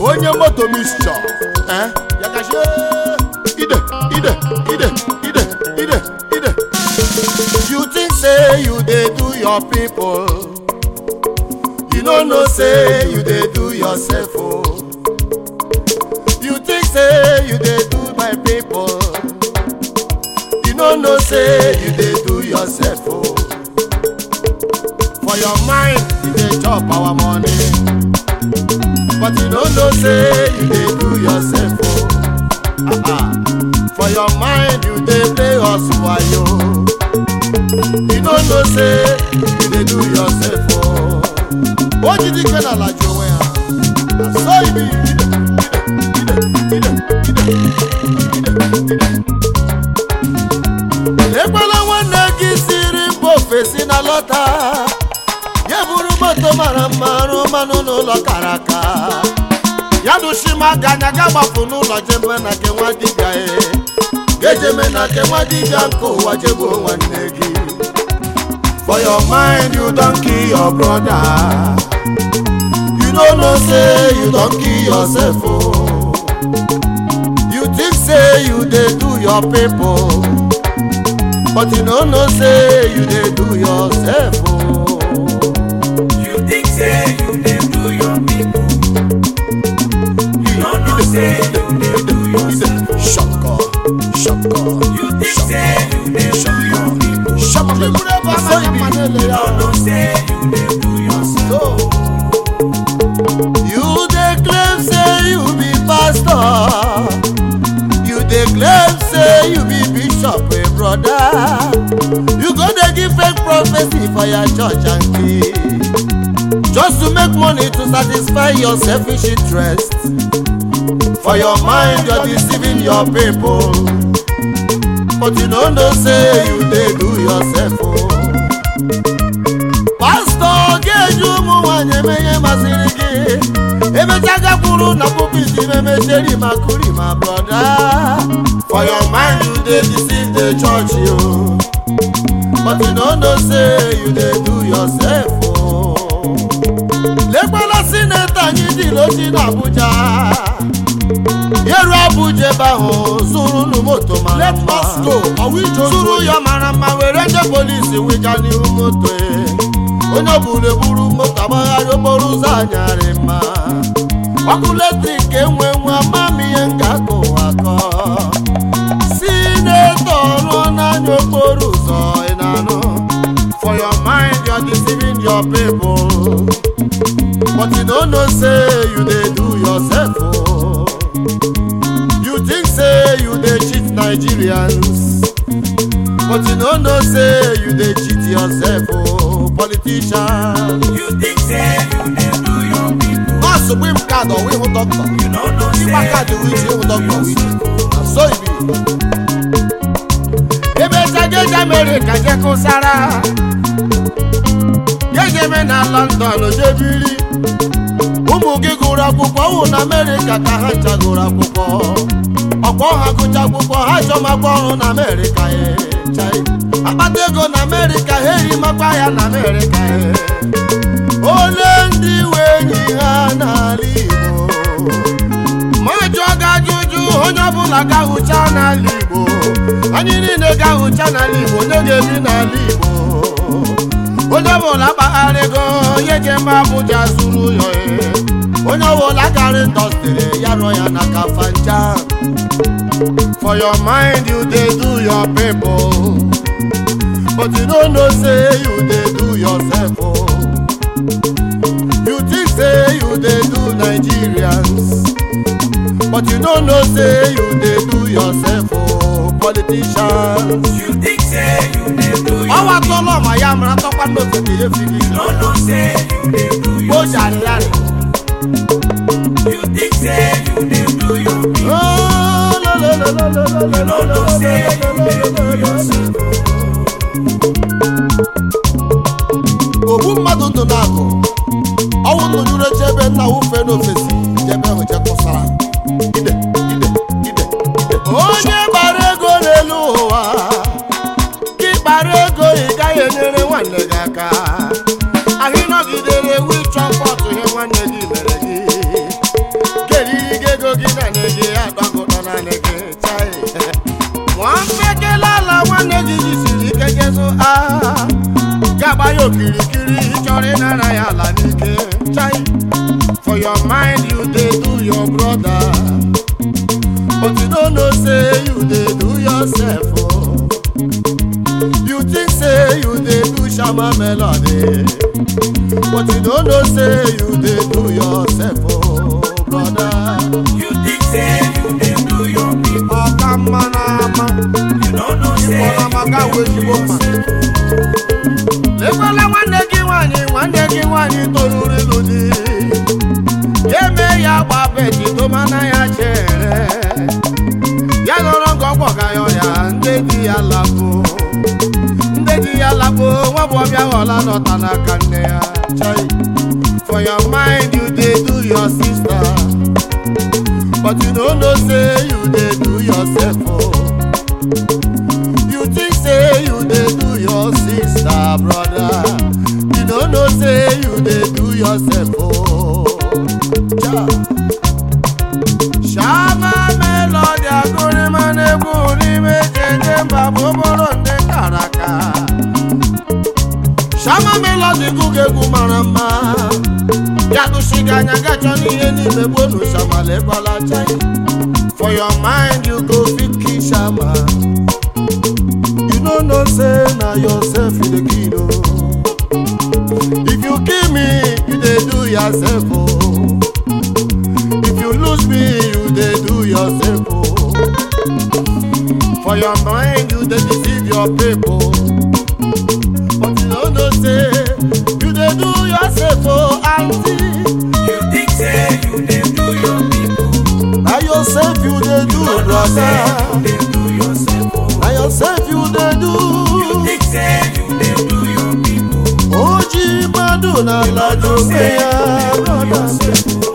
onye moto mixture eh ya gazie ide ide ide ide ide ide you think say you dey do your people you no know say you dey do yourself o you think say you dey do my people you no know say you dey do yourself o for your mind you dey chop our money but you no know say you dey do yourself o ah ah for your mind you dey play us wayo you no know say you dey do yourself o o jidi ike na alaji onwe ha na so ibi ide ide ide ide ide ide ide ekwela nwanne gị siri mba ofesi na lọta ya bụrụ moto mara mma rụ mmanụ n'ụlọ kara aka ya dụchimaga anya ga gbapụ n'ụlọ jeme na nke nwa dibịa e ga-ejeme na nke nwa dibịa nke ụwa jegbuo nwanne gị for your mind you don kill your brother you no know say you don kill yourself o you think say you dey do your people but you no know say you dey do yourself o. You think say you dey do your people. You no know say you dey do yourself. Shaka, shaka, You think say you dey do your people. shaka. Aso ibi. You no know say you dey do yourself. You dey claim say you be pastor. You dey claim say you be bishop, a brother. You go dey give fake prophecy for your church and key. Just to make money to satisfy your selfish interest. For your mind, you're deceiving your people. But you no know say you dey do yourself. Oh. pastọ ga-eji ụmụ nwanyị eme ihe masịrị gị emecha gakwuru na pupiti memecheri ma kuri ma broda for your mind you dey deceive the church yo but you no know say you dey do yourself o lekwala sinetọ anyị dị n'ochi na abuja yeru abuja ebe ahụ zụrụ unu moto mara mma zụrụ ya mara mma were ndị polisi wịja n'ihu moto e. onye ọbụla eburu moto agbagharị okporo ụzọ anyarị mma ọkụ letrik enwe nwa mam ihe m ga-akọ ụwa akọ sinetọ rụọ n'anya okporo ụzọ ị na-anụ for your mind you're deceiving your people but you no know say you dey do yourself o you think say you dey cheat nigerians but you no know say you dey cheat yourself o politician. You think say you dey do your people. nọọsụ gbim kaadị ọwa ịhụ dọkịta You no know ịgba say kaadị you wiji dey ịhụ do dọkịta wiji yourself. na so ibi ebe chageje amerịka jekụsara jejeme na london jebiri ụmụ gị gụrụ akwụkwọ wụ na amerịka ka ha ncha gụrụ akwụkwọ ọkpọ ha gụcha akwụkwọ ha chọmakwa ọrụ na amerịka e chai akpata ego na amerịka ha erimakwa ya na amerịka e ole ndị iwe enyi ha n'ala igbo ma jụọ gị ajụjụ onye ọbụla ga-ahụcha n'ala igbo anyị niile ga-ahụcha n'ala igbo onye ga-ebi n'ala igbo onye ọbụla kpaghara ego onye ga-eme abụja zuru ụlọ ya onye ọbụla gara indọstrị ya rụọ ya na kafanja for your mind you dey do your people but you no know say you dey do yourself o. You think say you dey do Nigerians, but you no know say you dey do yourself o politicians. You think say you dey do your Ọwọ́ atọ́lọ́ ọ̀mà ya mara tọ́pá n'ofe ka ihe fi gị. You no know say you dey do Ó your jàre yàrá. You think say you dey do your people. Oh, lo, lo, lo, lo, lo, lo, lo, You no lo, know lo, say lo, you lo, dey lo, do lo, lo. yourself. ogbu mmadụ ndụ na-agụ ọnwụ ndụ juru eche ebe nna wufe n'ofesi jebe ahụ jekụsara ide ide ide ide onye gbara ego n'elu ụwa gị kpara ego ị gaghị enyere nwanne gị aka ahụ ịnọgidere ewu ịchọ mkpọtụ ihe nwanne gị mere gị ah gaba ya okirikiri chọrọ ịnara ya ala n'ike chai for your mind you dey do your brother but you no know say you dey do yourself oh. you think say you dey do shama melody but you no know say you dey do yourself oh, brother. You think say you dey do your people. ọka mma n'ama You don't know say ịkpọrọ maka you wee dey do ezigbo mma yourself. lekwala nwanne gị nwaanyị nwanne gị nwaanyị toruru ịlụ di ya eme ya gba beti tomana ya chere ya nọrọ nga ọgwọ ga ya ọya ndị di ya lapụ ndị di ya lapụ nwa bụ ọbịa ghọla nọta n'aka nne ya chai for your mind you dey do your sister but you no know say you dey do yourself oh. You think say you dey do your sister, brother. You no know say you dey do yourself, oh. Ja. Shama melody agụrị ma na-egwu n'ime jeje mba bụ bụrụ ndị karaka. Shama melody gụga egwu mara mma. Ya gụshiga anya gachọ n'ihe niile bụ olu shama lekwala chai. For your mind you go fit kill shama. You no know say na yourself you dey kill o. If you kill me, you dey do yourself o. If you lose me, you dey do yourself o. For your mind, you dey deceive your people. But you no know say you dey do yourself o, aunty. You think say you dey do your people. Na yourself you dey do, You don't know say you brother. dey do yourself. oh. Na yourself you dey You do. think say you dey do your people. Oji mmadụ n'ala You don't know dobe say ya, you dey do brother. yourself. oh.